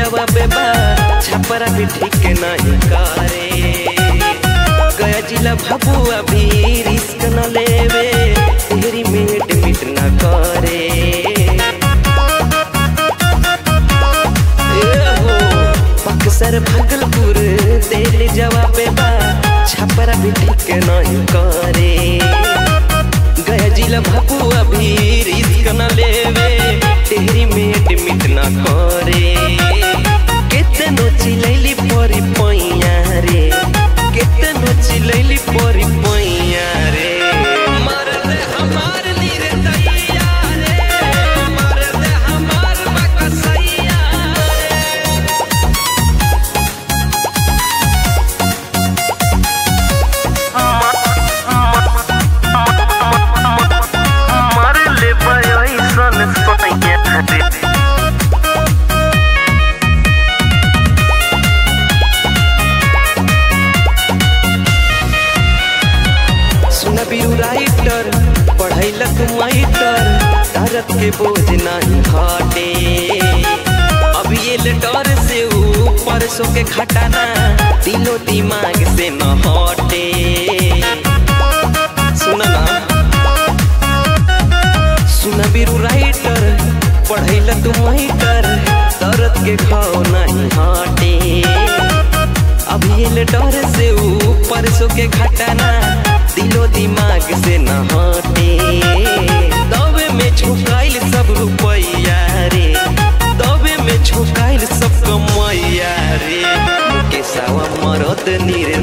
जवाब बा छपरा भी ठीक नहीं करे गया जिला भाबू अभी रिस्क न लेवे तेरी मेट मिट न करे ए हो बक्सर भागलपुर दिल जवाब बा छपरा भी ठीक नहीं करे गया जिला भाबू अभी रिस्क न लेवे तेरी मेट मिट न करे केतनो चिलैली परी पैया रे केतनो चिलैली परी पैया रे मरद हमार नीर दैया रे मरद हमार बकसैया रे मार ले ऐसन सोनिया रे सुना बीरू राइटर पढ़ैला तू माइटर तारत के बोझ नहीं घटे अब ये लेटर से ऊपर सो के खटाना दिलो दिमाग से न हटे सुना ना सुना बीरू राइटर पढ़ैला तू माइटर दर्द के खाओ नहीं हटे अभी ये डर से ऊपर सो के घटना दिलो दिमाग से न हटे दबे में छुकाइल सब रुपैया रे दबे में छुकाइल सब कमैया रे के सावा मरद नीर